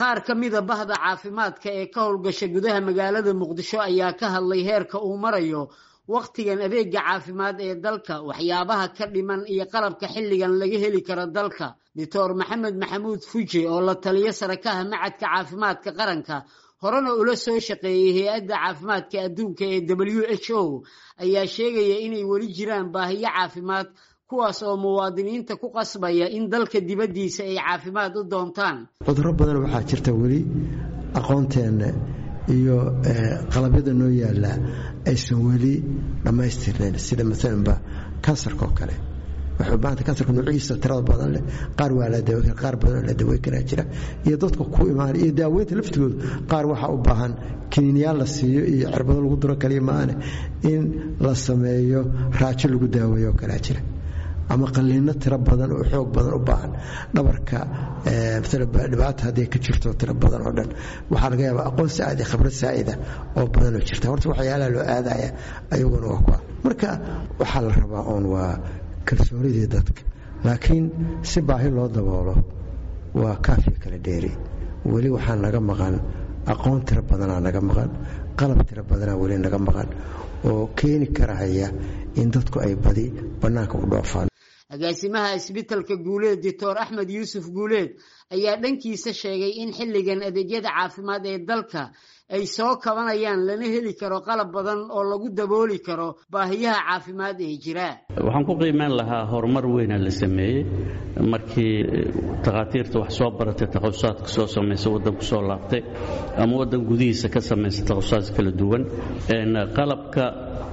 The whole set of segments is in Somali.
qaar ka mida bahda caafimaadka ee ka howlgasha gudaha magaalada muqdisho ayaa ka hadlay heerka uu marayo wakhtigan adeega caafimaad ee dalka waxyaabaha ka dhiman iyo qalabka xilligan laga heli karo dalka doctor maxamed maxamuud fuje oo la taliyo sarakaha macadka caafimaadka qaranka horena ula soo shaqeeyey hay-adda caafimaadka adduunka ee w h o ayaa sheegaya inay weli jiraan baahiyo caafimaad kuwaas oo muwaadiniinta ku qasbaya in dalka dibaddiisa ay caafimaad u doontaan cudurro badan waxaa jirta weli aqoonteenna iyo qalabyada noo yaalla aysan weli dhammaystirnayn sida maalanba kansarka oo kale waxay u baahanta kansarka nuuciisa tirada badan leh qaar waa la daweyn kara qaar badan la daweyn karaa jira iyo dadka ku imaan iyo daaweynta laftigooda qaar waxaa u baahan kiniinyaal la siiyo iyo cirbado lagu duro kaliya maane in la sameeyo raajo lagu daaweeyo oo kalea jira ama qaliino tiro badan oo xoog badan u baahan dhabarka dhibaata hadday ka jirto tiro badan oo dhan waxaa laga yaabaa aqoon saa'id iyo khibrad saa'ida oo badan oo jirta horta waxyaalaha loo aadaya ayaguna waa kuwa marka waxaa la rabaa oon waa kalsoonidii dadka laakiin si baahi loo daboolo waa kaafiya kala dheeri weli waxaa naga maqan aqoon tiro badanaa naga maqan qalab tiro badanaa weli naga maqan oo keeni karahaya in dadku ay badi bannaanka u dhoofaan agaasimaha isbitalka guuleed doctor axmed yuusuf guuleed ayaa dhankiisa sheegay in xilligan adeegyada caafimaad ee dalka ay soo kabanayaan lana heli karo qalab badan oo lagu dabooli karo baahiyaha caafimaad ee jira waxaan ku qiimeyn lahaa horumar weyna la sameeyey markii takhaatiirta wax soo baratay takhasusaadka soo samaysa waddanku soo laabtay ama waddan gudihiisa ka samaysa takhasusaad kala duwan qalabka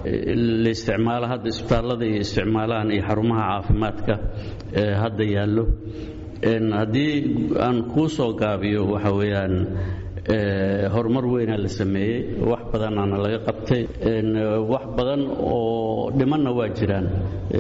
la isticmaalo hadda isbitaallada iyo isticmaalahan iyo xarumaha caafimaadka ee hadda yaallo haddii aan kuu soo gaabiyo waxa weeyaan horumar weynaa la sameeyey wax badanaana laga qabtay wax badan oo dhimanna waa jiraan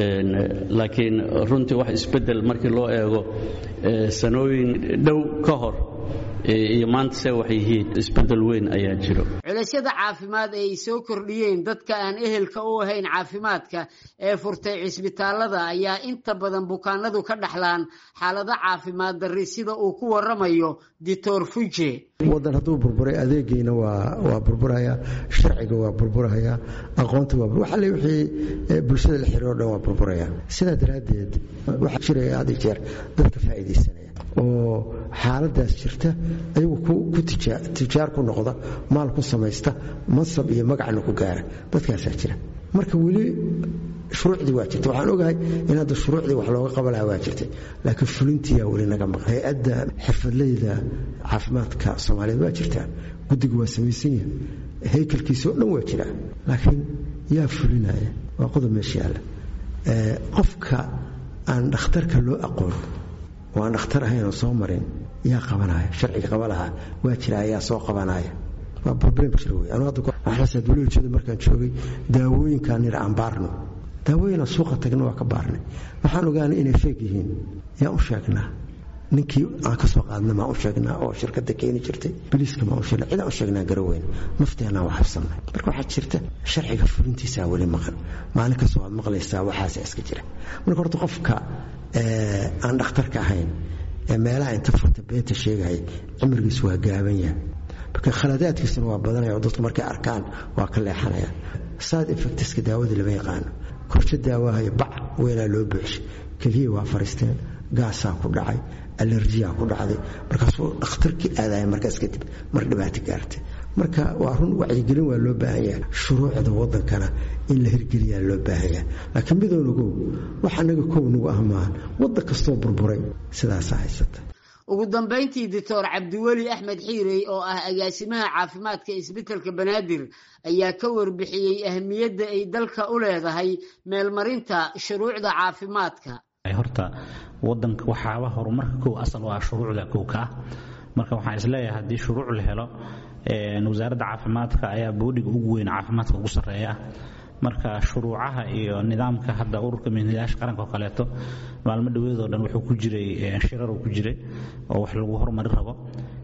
laakiin runtii wax isbeddel markii loo eego sanooyin dhow ka hor iyo maanta se wax yihiin isbeddel weyn ayaa jiro culaysyada caafimaad ee ay soo kordhiyeen dadka aan ehelka u ahayn caafimaadka ee furtay cisbitaallada ayaa inta badan bukaanadu ka dhaxlaan xaalado caafimaad darri sida uu ku waramayo doctor fuje wadan hadduu burburay adeegiina waa burburaya sharciga waa burburaya aqoonta waa waxale wixii bulshada la xiriiro dhan waa burburaya sidaa daraaddeed waxaa jiraya had iyo jeer dadka faa'iidaysanaya oo xaaladaas jirta ayagu ku tijaar ku noqda maal ku samaysta mansab iyo magacna ku gaara dadkaasaa jira marka weli shuruucdii waa jirta waxaan ogahay in hadda shuruucdii wax looga qaban lahaa waa jirtay laakiin fulintiyaa weli naga maqan hay-adda xirfadleyda caafimaadka soomaaliyeed waa jirtaa guddiga waa samaysan yahay haykalkiisa oo dhan waa jiraa laakiin yaa fulinaya waa qodob meesha yaalla qofka aan dhakhtarka loo aqoon oo aan dhakhtar ahayn oo soo marin yaa qabanaya sharciga qaba lahaa waa jira ayaa soo qabanaya waa problem jira wey anu hadda waxlasaad weli ujeeda markaan joogay daawooyinkaan nira aan baarno daawooyinaan suuqa tagna waa ka baarnay waxaan ogaanay inay feeg yihiin yaan u sheegnaa ninkii aan ka soo qaadna maan u sheegnaa oo shirkadda keeni jirtay biliiska maan u sheegnaa cidaan u sheegnaa garaweyn nafteenaan wax habsannay marka waxaa jirta sharciga fulintiisaa weli maqan maalin kastoo waad maqlaysaa waxaasa iska jira marka horta qofka aan dhakhtarka ahayn ee meelaha inta furta beenta sheegaya cimrigiisu waa gaaban yahay marka khaladaadkiisuna waa badanaya oo dadku markay arkaan waa ka leexanaya side effectiska daawadii lama yaqaano korsho daawahayo bac weynaa loo buuxshay keliya waa fariisteen gaasaa ku dhacay alerjiyaa ku dhacday markaasuu dhakhtarkii aadaya markaas kadib mar dhibaato gaartay marka waa run wacyigelin waa loo baahan yahay shuruucda wadankana in la hirgeliyaa loo baahan yahay laakiin midownagow wax anaga kow nagu ah maahan waddan kastoo burburay sidaasaa haysata ugu dambayntii doctor cabdiweli axmed xiirey oo ah agaasimaha caafimaadka isbitelka banaadir ayaa ka warbixiyey ahmiyadda ay dalka u leedahay meelmarinta shuruucda caafimaadka horta wadanka waxaaba horumarka kow asal waa shuruucda kow ka ah marka waxaan isleeyahay haddii shuruuc la helo wasaaradda caafimaadka ayaa boodhiga ugu weyn caafimaadka ugu sarreeya marka shuruucaha iyo nidaamka hadda ururka mihnadayaasha qaranka oo kaleeto maalmo dhaweedoo dhan wuxuu ku jiray shirar uu ku jiray oo wax lagu horumari rabo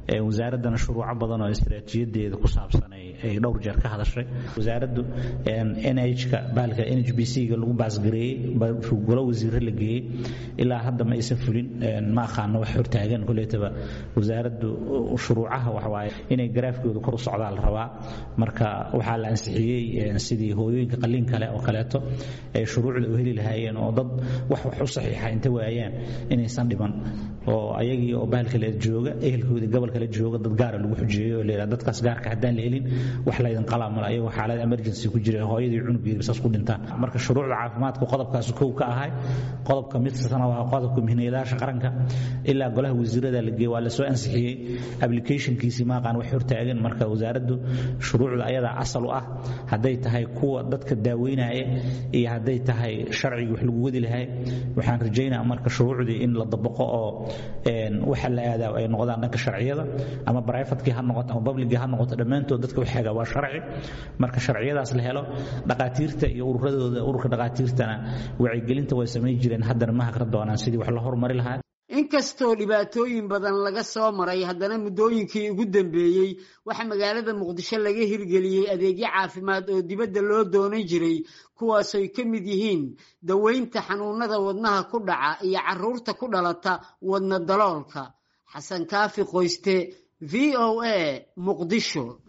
wasaaraddana shuruuco badan oo istaraatiijiyadeeda ku saabsan ay dhowr jeer ka hadashay wasaaraddu nhka baalka n h b c-ga lagu baasgareeyey golo wasiire la geeyey ilaa hadda ma aysan fulin ma aqaano wax hortaagan koleetaba wasaaraddu shuruucaha waxawaaye inay garaafkooda kor u socdaa la rabaa marka waxaa la ansixiyey sidii hooyooyinka qalliin kale oo kaleeto ay shuruucda u heli lahaayeen oo dad wax wax u saxiixa inta waayaan inaysan dhiban oo ayagii oo bahal kale jooga ehelkoodii gobol kale jooga dad gaara lagu xujeeyo oo leeyahay dadkaas gaarka haddaan la helin wax laydin qalaa mala ayagoo xaalad emergency ku jira hooyadii cunugeeda saas ku dhintaan marka shuruucda caafimaadka qodobkaas kow ka ahay qodobka midkastana waa qodobka mihnayaasha qaranka ilaa golaha wasiirada la geeyey waa la soo ansixiyey applicationkiisii maaqaan wax hortaagan marka wasaaraddu shuruucda ayadaa asal u ah hadday tahay kuwa dadka daaweynaya iyo hadday tahay sharcigii wax lagu wadi lahay waxaan rajaynaa marka shuruucdii in la dabaqo oo waxa la aadaa ay noqdaan dhanka sharciyada ama brivatekii ha noqoto ama publicii ha noqoto dhammaantood dadka waxaaga waa sharci marka sharciyadaas la helo dhaqaatiirta iyo ururadooda ururka dhaqaatiirtana wacyigelinta way samayn jireen haddana ma hakra doonaan sidii wax la horumari lahaa inkastoo dhibaatooyin badan laga soo maray haddana muddooyinkii ugu dambeeyey waxaa magaalada muqdisho laga hirgeliyey adeegyo caafimaad oo dibadda loo doonan jiray kuwaasoy ka mid yihiin daweynta xanuunada wadnaha ku dhaca iyo caruurta ku dhalata wadna daloolka xasan kaafi qoyste v o a muqdisho